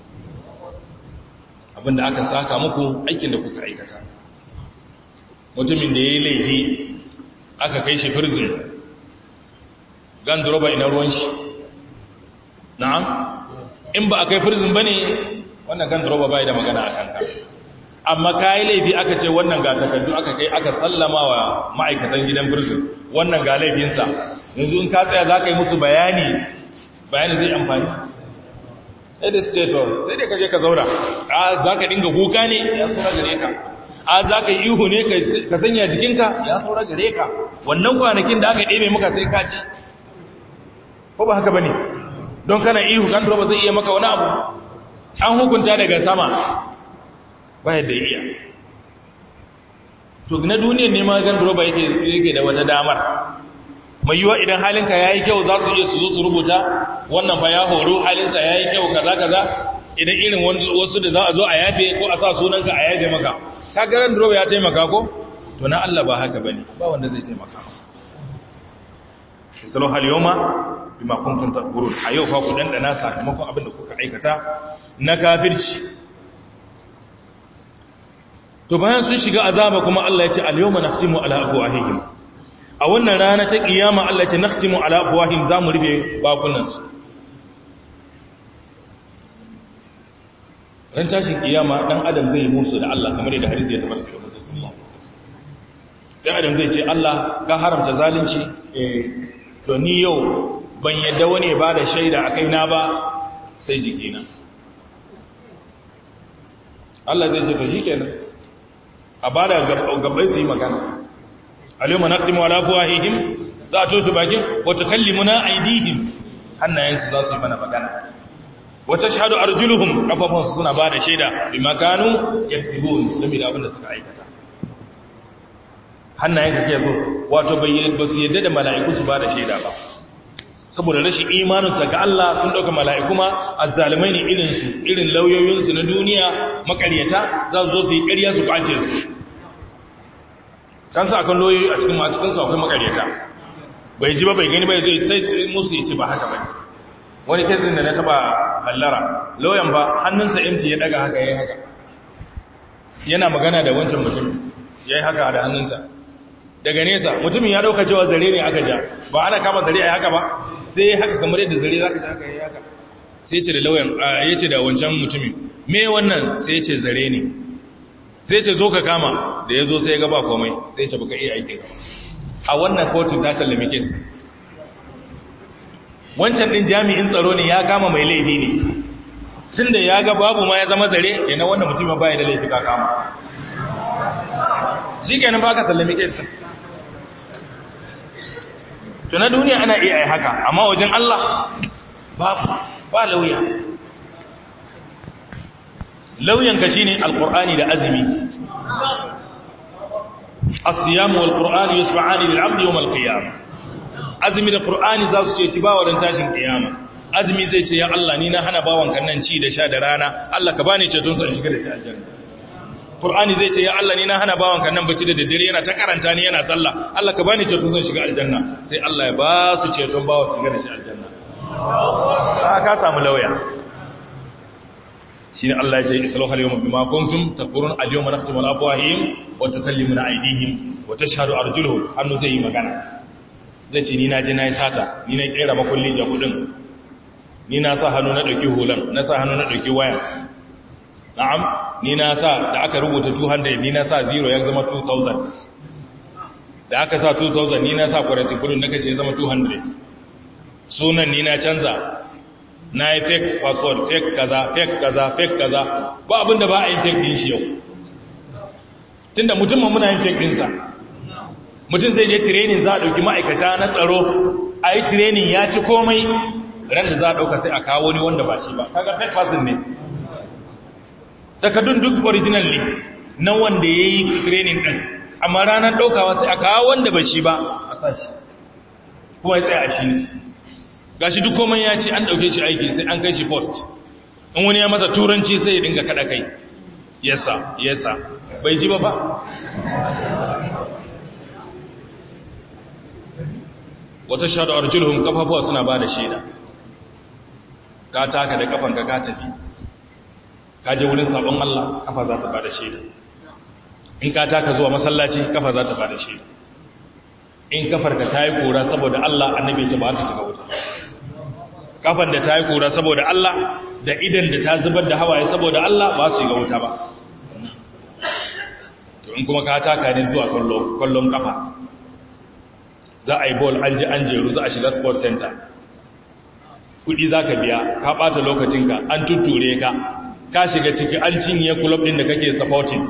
abinda aka saka muku aikin da kuka aikata mutumin da ya yi laifi aka kai shi firzin ganduroba ina ruwan shi na'am in ba a kai firzin ba ne wannan ganduroba bai da magana a kanka amma ka yi laifi aka ce wannan ga takardu aka kai aka sallama wa ma'aikatan gidan firzin wannan ga laifinsa yanzu in ka tsaya za ka yi musu bayani bayani zai amfani sai da stator sai da kaje ka zaura a za ka dinga kuka ne ya saura gare ka a za ka yi ihu ne ka sanya jikinka ya saura gare ka wannan kwanakin da aka ɗebe maka sai ka ci ko ba haka ba ne don kana ihu kan ba zai iya maka wani abu an hukunta daga sama ba yadda iya to na duniyar ne ma gan droba yake da wata damar mai yiwa idan halinka ya yi kyau za su iya su zo su rubuta wannan fa ya horo halinsa ya yi kyau kaza kaza idan irin wasu da za a zo a yafe ko a sa sunanka a yafe maka ka ga ran ya taimaka ko to na Allah ba haka bane ba wanda zai taimaka salo hal yawma bima kuntum takfurun a yau fa ku dandana sakamakon abin da kuka aikata na kafirci to bayan sun shiga azaba kuma Allah ya ce al yawma naftimu ala afwahihim a wannan rana ta kiyama Allah ya ce naftimu ala afwahihim zamu rufe bakunansu ran tashin kiyama dan adam zai musu da Allah kamar yadda hadisi ya tabbata da Muhammad sallallahu alaihi wasallam dan adam zai ce Allah ka haramta zalunci eh to ni yau ban yadda wani ba da shaida a kaina ba sai jikina Allah zai ce to shikenan a bada gabbai su yi magana alyawma naqtimu ala afwahihim za a toshe bakin wa tukallimuna aydihim hannayensu za su yi mana magana wata shahadu arjuluhum kafafunsu suna ba da shaida bi makanu yaksibun saboda abin da suka aikata hannayen ka kiyaye so wato ba su yadda da mala'iku su ba da shaida ba saboda rashin imaninsa ga Allah sun dauka mala'iku ma azzalimai ne irin su irin lauyoyinsu na duniya makaryata za su zo su yi ƙarya su kwace su kansa akan lauyoyi a cikin cikin su akwai makaryata bai ji ba bai gani bai zai ta musu ya ce ba haka bane wani kesin da na taba hallara lauyan ba hannunsa empty ya daga haka ya yi haka yana magana da wancan mutum ya yi haka da hannunsa daga nesa mutumin ya dauka cewa zare ne aka ja ba ana kama zare a haka ba sai ya haka kamar yadda zare za ka ja haka ya yi haka sai ce da lauyan ya ce da wancan mutumin me wannan sai ce zare ne sai ce zo ka kama da ya zo sai ya gaba komai sai ce baka iya aikin gaba a wannan kotun ta sallame kes wancan ɗin jami'in tsaro ne ya kama mai laifi ne tun da ya ga babu ma ya zama zare yana wannan mutum ba ya da laifi ka kama shi kenan ba ka sallami kesa to na duniya ana iya yi haka amma wajen Allah babu ba lauya lauyanka shi ne alƙur'ani da azumi asiyamu wal ƙur'ani yusufa'ani lil abdi yawm al-qiyamah azumi da Qur'ani za su ce ci bawa don tashin kiyama azumi zai ce ya Allah ni na hana bawan nan ci da sha da rana Allah ka bani ceton sa shiga da shi aljanna Qur'ani zai ce ya Allah ni na hana bawan nan bacci da daddare yana ta karanta ni yana sallah Allah ka bani ceton sa shiga aljanna sai Allah ya ba su ceton bawa su shiga da shi aljanna ka samu lauya shine Allah ya ce islahu al-yawma bima kuntum takfurun al-yawma nakhtimu ala afwahihim wa tukallimuna aydihim wa tashhadu arjuluhum hannu zai yi magana zai ce ni na je na yi sata ni na kera makulli ja kudin ni na sa hannu na ɗauki hulan na sa hannu na ɗauki waya na'am ni na sa da aka rubuta 200 ni na sa 0 ya zama 2000 da aka sa 2000 ni na sa kwaratin kudin na kashe ya zama 200 sunan ni na canza na yi fake password fake kaza fake kaza fake kaza ba abinda ba a yi fake din shi yau tunda mutum muna yin fake dinsa mutum zai je training za a ɗauki ma'aikata na tsaro a yi training ya ci komai ran da za a ɗauka sai a kawo wani wanda ba shi ba kaga fake person ne takardun duk original ne na wanda ya yi training ɗin amma ranar ɗaukawa sai a kawo wanda ba shi ba a sa shi kuma ya tsaye a shi ne ga shi duk komai ya ce an ɗauke shi aiki sai an kai shi post in wani ya masa turanci sai ya dinga kaɗa kai yasa yasa bai ji ba ba wata shaɗu arjulhum kafafuwa suna ba da shaida ka taka da kafanka ka tafi ka je wurin sabon Allah kafa za ta ba da shaida in ka taka zuwa masallaci kafa za ta ba da shaida in kafarka ta yi kora saboda Allah annabi ce ba ta shiga wuta kafan da ta yi kora saboda Allah da idan da ta zubar da hawaye saboda Allah ba su shiga wuta ba in kuma ka taka ne zuwa kwallon kafa za a yi bol an ji an jeru za a shiga sport center kudi za ka biya ka ɓata lokacinka an tutture ka ka shiga ciki an cinye kulob ɗin da kake supporting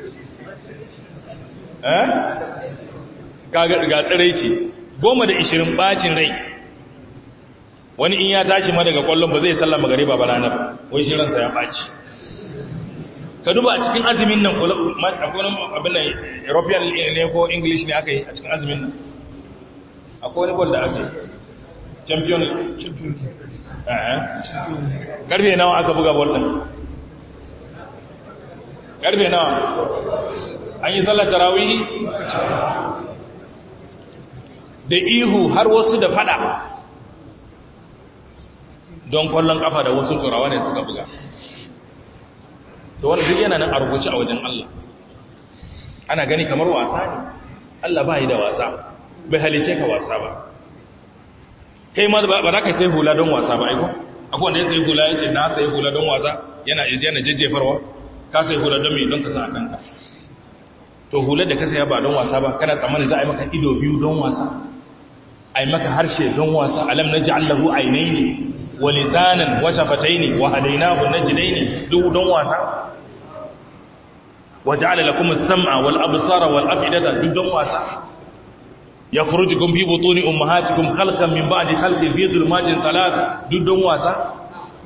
eh ka ga tsiraici goma da ishirin ɓacin rai wani in ya tashi ma daga kwallon ba zai sallama gari ba ranar wai shi ransa ya ɓaci ka duba a cikin azumin nan akwai abin nan european ne ko english ne aka yi a cikin azumin nan akwai wani bol da ake champion karfe nawa aka buga bol din karfe nawa an yi sallar tarawihi da ihu har wasu da fada don kwallon kafa da wasu turawa ne suka buga to wani duk yana nan a rubuce a wajen Allah ana gani kamar wasa ne Allah ba yi da wasa bai halice ka wasa ba kai ma ba za ka sai hula don wasa ba aiko akwai wanda ya sai hula ya ce na sai hula don wasa yana yana jejjefarwa ka sai hula don mai don ka sa a kanka to hular da ka saya ba don wasa ba kana tsammanin za a yi maka ido biyu don wasa a yi maka harshe don wasa alam na ji'allahu ainihi wa lisanan wa shafataini wa hadainahu najdaini duk don wasa wa ja'ala lakum as-sam'a wal absara wal af'idata duk don wasa yakhrujukum fi butuni ummahatikum khalqan min ba'di khalqin fi dhulumatin thalath duk don wasa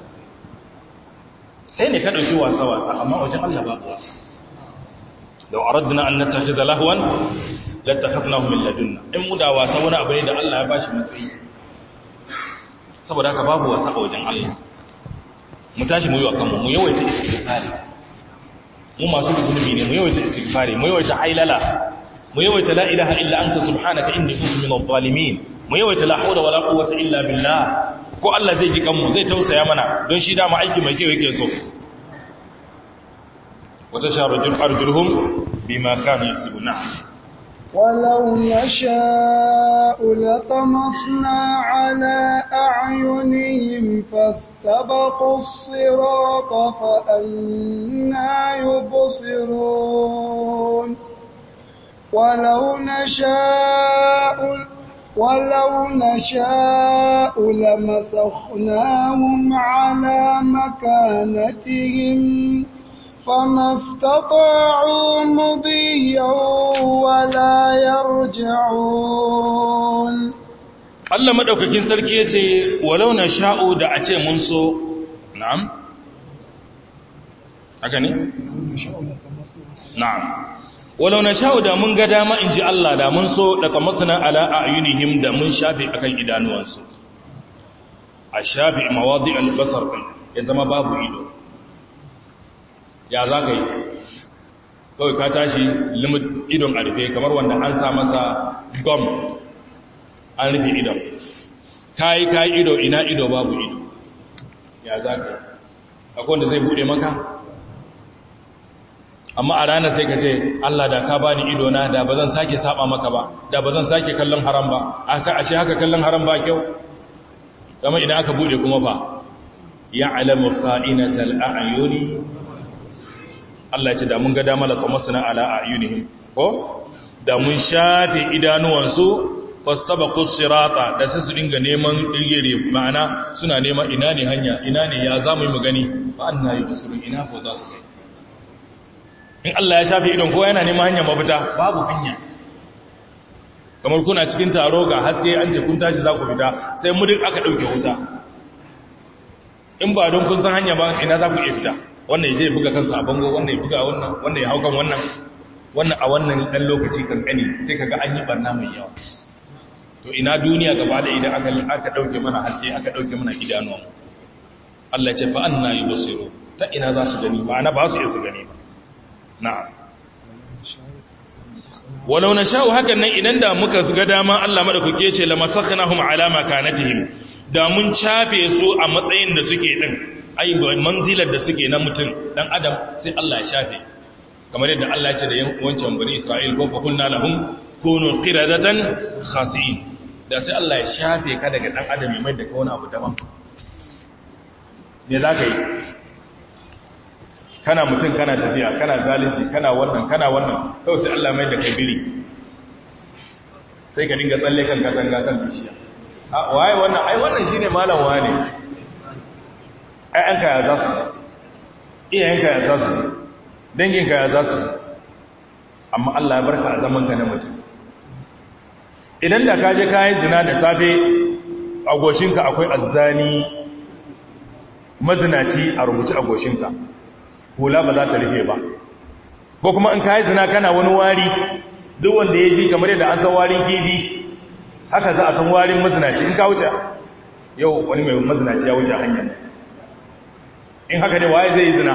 kai ne ka dauki wasa wasa amma wajen Allah ba wasa لو أردنا أن نتخذ لهوا لاتخذناه من لدنا in mu da wasa wani abu ne da Allah ya bashi matsayi saboda haka babu wasa a wajen Allah mu tashi mu yi wa kanmu mu yawaita istighfari mu masu zunubi ne mu yawaita istighfari mu yawaita hailala mu yawaita la ilaha illa anta subhanaka inni kuntu minadh zalimin mu yawaita la hawla wala quwwata illa billah ko Allah zai ji kanmu zai tausaya mana don shi dama aiki mai kyau yake so وتشعر أرجلهم بما كانوا يكسبون نعم ولو نشاء لطمسنا على أعينهم فاستبقوا الصراط فأنا يبصرون ولو نشاء ولو نشاء لمسخناهم على مكانتهم فما استطاعوا مضيا ولا يرجعون Allah madaukakin sarki yace walau na sha'u da a ce mun so na'am haka ne na'am walau na sha'u da mun ga dama in ji Allah da mun so da tamasna ala ayunihim da mun shafe akan idanuwansu a shafe mawadi al-basar ya zama babu ido ya za ka yi kawai ka tashi limit idon a rufe kamar wanda an sa masa gom an rufe idon ka yi ka yi ido ina ido babu ido ya za ka yi akwai wanda zai bude maka amma a ranar sai ka ce allah da ka bani ido na da ba zan sake saba maka ba da ba zan sake kallon haram ba ashe haka kallon haram ba kyau kama idan aka bude kuma ba ya alamu kha'inatal a'yuni Allah ce da mun ga damar tamasna ala ayunihim ko da mun shafe idanuwansu fastabaqus sirata da sai su dinga neman dirgire ma'ana suna neman ina ne hanya ina ne ya zamu yi mu gani fa anna yubsirun ina ko za su kai in Allah ya shafe idon kowa yana neman hanya mafita babu hanya kamar kuna cikin taro ga haske an ce kun tashi za ku fita sai mu duk aka dauke wuta in ba don kun san hanya ba ina za ku iya fita wannan ya je buga kansa a bango wannan ya buga wannan wannan ya haukan wannan wannan a wannan ɗan lokaci kankani sai kaga an yi barna mai yawa to ina duniya gaba da idan aka aka dauke mana haske aka dauke mana idanuwan Allah ya ce fa anna yubsiru ta ina za su gani ma'ana ba su isa gani ba na'am walau nasha'u hakan nan idan da muka ga dama Allah madaukake ce lamasakhnahum ala makanatihim da mun chafe su a matsayin da suke din ai manzilar da suke na mutum dan adam sai Allah ya shafe kamar yadda Allah ya ce da wancan bani Isra'il ko fa kunna lahum kunu qiradatan khasi'in da sai Allah ya shafe ka daga dan adam mai da ka wani abu daban me zaka yi kana mutum kana tafiya kana zalunci kana wannan kana wannan kawai sai Allah mai da kai biri sai ka dinga tsalle kan katanga kan bishiya a waye wannan ai wannan shine malam wane ‘ya'yanka ya za su ji iyayenka ya za su ji danginka ya za su ji amma Allah ya barka a zamanka na mutum idan da ka je kayan zina da safe a goshinka akwai azzani mazinaci a rubuci a goshinka hula ba za ta rufe ba ko kuma in kayan zina kana wani wari duk wanda ya ji kamar yadda an san warin kifi haka za a san warin mazinaci in ka wuce yau wani mai mazinaci ya wuce hanya in haka ne waye zai yi zina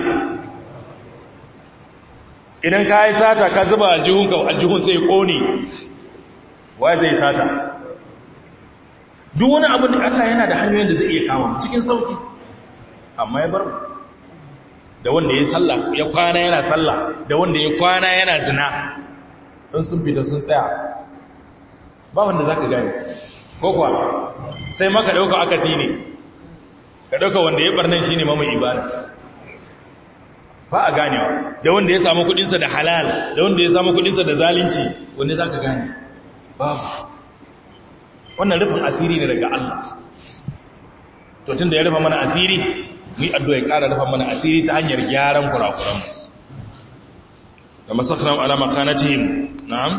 idan ka yi sata ka zuba aljihunka aljihun sai kone waye zai sata duk wani abu da Allah yana da hanyoyin da zai iya kama cikin sauki amma ya bar da wanda ya sallah ya kwana yana sallah da wanda ya kwana yana zina in sun fita sun tsaya ba wanda za ka gane ko kuwa sai maka ɗauka akasi ne ka ɗauka wanda ya ɓarnan shi ne mamaye ibada ba a ganewa da wanda ya samu kudinsa da halal da wanda ya samu kudinsa da zalunci wanda za ka gane babu wannan rufin asiri ne daga Allah to tun da ya rufa mana asiri mu yi addu'a ya ƙara rufa mana asiri ta hanyar gyaran kurakuranmu da masakran alama kanatihim na'am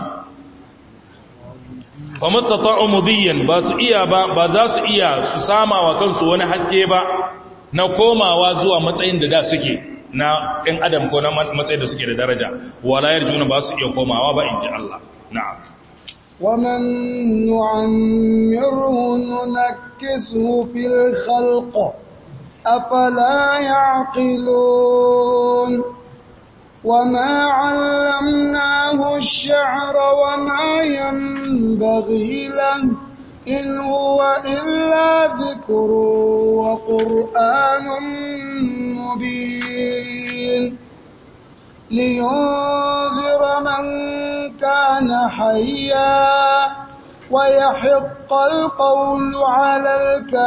fa mastata'u mudiyan ba su iya ba ba za su iya su sama wa kansu wani haske ba na komawa zuwa matsayin da da suke na ɗan adam ko na matsayin da suke da daraja wala yarjuna ba su iya komawa ba inji Allah na'am ومن نعمره ننكسه في الخلق أفلا يعقلون وما علمناه الشعر وما ينبغي له إن هو إلا ذكر وقرآن مبين لينذر من كان حيا ويحق القول على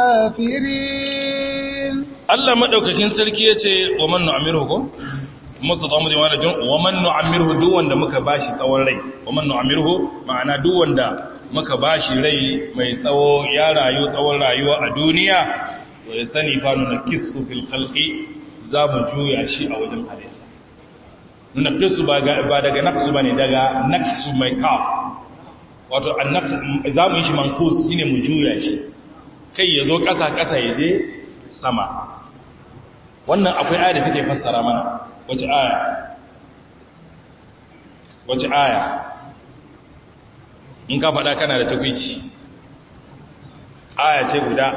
الكافرين Allah madaukakin sarki yace wa man nu'amiruhu ko musu tsamu da wani wa man nu'amiruhu duk wanda muka bashi tsawon rai wa man nu'amiruhu ma'ana duk wanda muka bashi rai mai tsawo ya rayu tsawon rayuwa a duniya to ya sani fa nunkisu fil khalqi za mu juya shi a wajen halitta nunkisu ba ba daga naqsu bane daga naqsu mai ka wato annaqs za mu yi shi mankus shine mu juya shi kai yazo kasa kasa yaje sama wannan akwai aya da take fassara mana wace aya wace aya in ka faɗa kana da takwici aya ce guda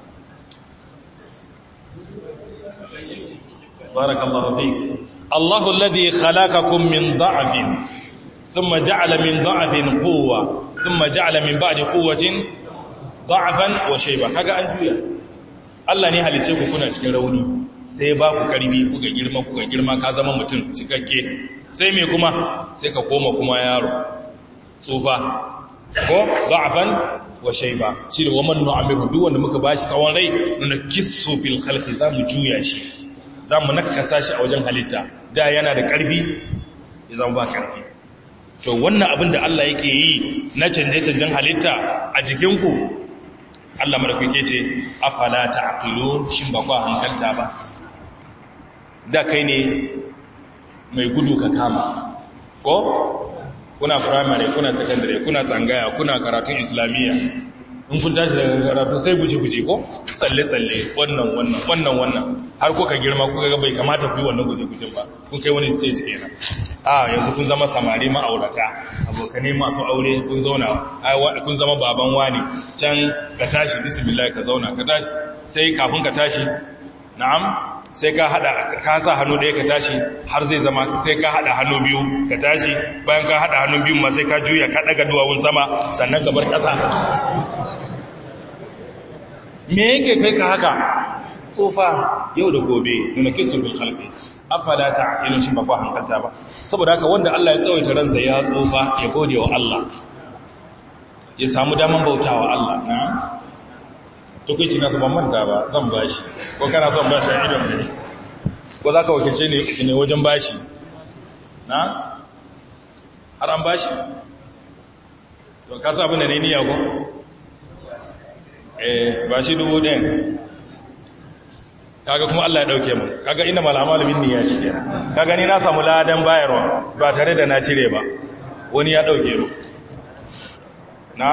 barakallahu fik Allahu alladhi khalaqakum min dha'fin thumma ja'ala min dha'fin quwwa thumma ja'ala min ba'di quwwatin dha'fan wa shayba kaga an juya Allah ne halice ku kuna cikin rauni sai ba ku karbi kuka girma kuka girma ka zama mutum cikakke sai me kuma sai ka koma kuma yaro tsufa ko da'afan wa shayba shi da waman nu'amiru duk wanda muka bashi tsawon rai nuna kissu fil khalqi zamu juya shi zamu nakasa shi a wajen halitta da yana da karfi ya zama ba karfi to wannan abin da Allah yake yi na canje-canjen halitta a jikinku Allah madaukake ce afala ta'qilun shin ba ku hankalta ba da kai ne mai gudu ka kama ko kuna primary kuna secondary kuna tsangaya kuna karatun islamiyya in kun tashi daga karatu sai guje-guje ko tsalle-tsalle wannan wannan wannan wannan har kuka girma kuka ga bai kamata ku yi wannan guje-gujen ba kun kai wani stage kenan a yanzu kun zama samari ma'aurata abokane masu aure kun zauna kun zama baban wani can ka tashi bismillah ka zauna ka tashi sai kafin ka tashi na'am sai ka hada ka sa hannu ɗaya ka tashi har zai zama sai ka hada hannu biyu ka tashi bayan ka hada hannu biyu ma sai ka juya ka daga duwawun sama sannan ka bar ƙasa me yake kai ka haka tsofa yau da gobe nuna kisun bil khalqi afala ta'qilun shi ba ku hankalta ba saboda haka wanda Allah ya tsawaita ransa ya tsofa ya gode wa Allah ya samu daman bautawa Allah na'am tukuci nasu ban manta ba zan bashi ko kana son bashi a idon ne ko za ka wakilce ne wajen bashi na har an bashi to kasa abin da ne niya ko eh bashi dubu ɗin kaga kuma Allah ya ɗauke mu kaga ina mal'amalin niyya shi ke kaga ni na samu ladan bayarwa ba tare da na cire ba wani ya ɗauke mu na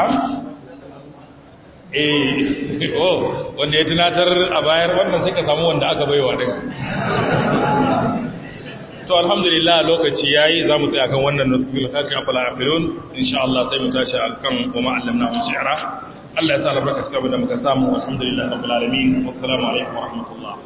eh oh wanda ya tunatar a bayar wannan sai ka samu wanda aka baiwa din to alhamdulillah lokaci yayi za mu tsaya kan wannan nusbil khafi afala aqilun insha Allah sai mu tashi akan wa ma allamna min shi'ra Allah ya sa albarka cikin abin da muka samu alhamdulillah rabbil alamin wassalamu alaikum wa rahmatullah